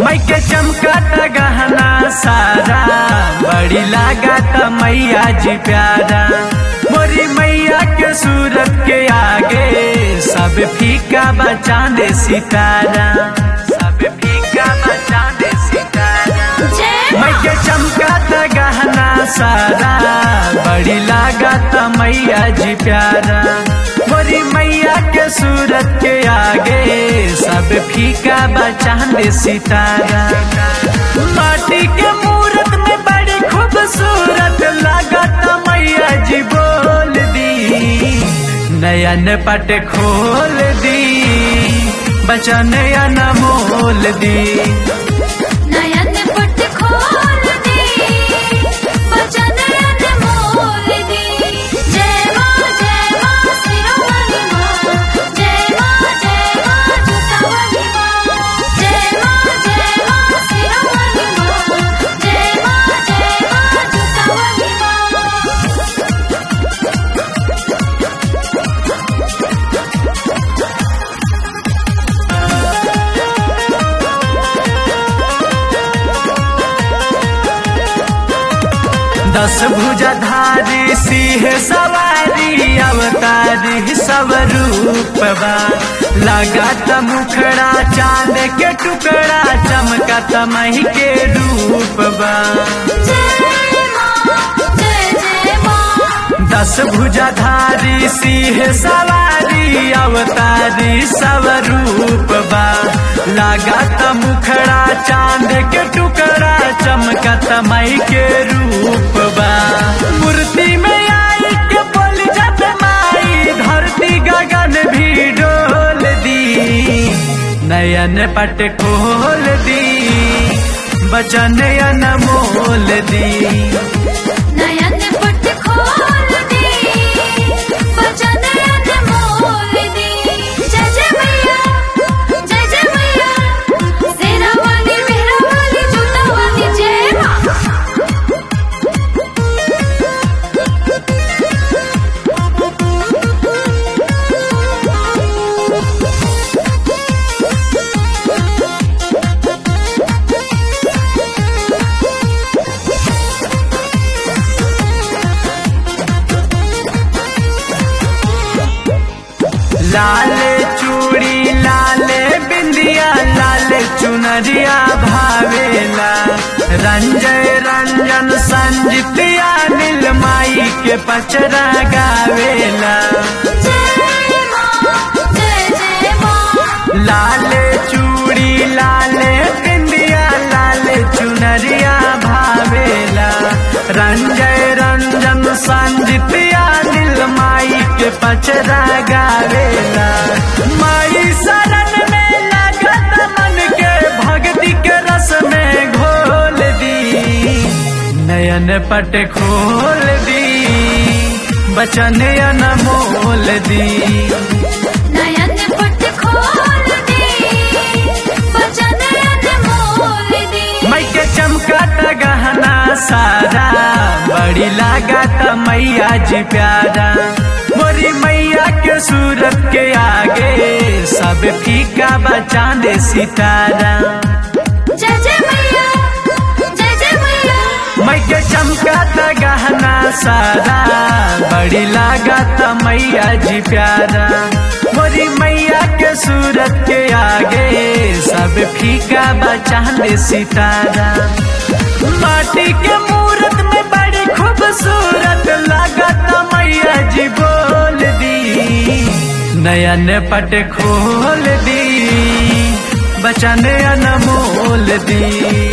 मई के चमकत गहना सारा बड़ी लागत मैया जी प्यारा मोरी मैया के सूरत के आगे सब फीका बचा दे सितारा सब फीका बचा दे सितारा मई के चमकत गहना सारा बड़ी लागत मैया जी प्यारा मोरी मैया के सूरत के आगे सब फीका बचा दे सितारा माटी के मूरत में बड़ी खूबसूरत लागत मैया जी बोल दी नयन पट खोल दी बचन अनमोल दी नयन पट खोल दी बचन अनमोल दी जय मां जय मां सिरोमणि मां जय मां जय मां जुटावली मां जय मां जय मां सिरोमणि मां जय मां जय मां जुटावली मां दस भुजाधारी सिंह सवारी अवतारी सब रूपबा लागत मुखड़ा चांद के टुकड़ा चमकत मही के रूपबा जय मां जय जय मां दस भुजाधारी सिंह सवारी अवतारी सब रूपबा लागत मुखड़ा चांद के टुकड़ा चमकत मई के रूपबा मूर्ति में आई के बोल जब माई धरती गगन भी डोल दी नयन पट खोल दी बचन अनमोल दी नयन पट खोल दी बचन अनमोल दी जय जय मैया जय जय मैया सेना वाली मेरा वाली जूता वाली जय मां लाल चूड़ी लाल बिंदिया लाल चुनरिया भावेला रंजय रंजन संजितिया नीलमाई के पचरा गावेला जय मां जय जय मां लाल चूड़ी लाल बिंदिया लाल चुनरिया भावेला रंजय रंजन संजितिया नीलमाई के पचरा गावेला माई शरण में लागत मन के भक्ति के रस में घोल दी नयन पट खोल दी बचन अनमोल दी नयन पट खोल दी बचन अनमोल दी मई के चमकत गहना सारा बड़ी लागत मैया जी प्यारा मोरी मैया के सूरत के आगे सब फीका बचा दे सितारा जय जय मैया जय जय मैया मई के चमकत गहना सारा बड़ी लागत मैया जी प्यारा मोरी मैया के सूरत के आगे सब फीका बचा दे सितारा माटी के मूरत में बड़ी खूबसूरत लागत मैया जी बोल दी नयन पट खोल दी बचन अनमोल दी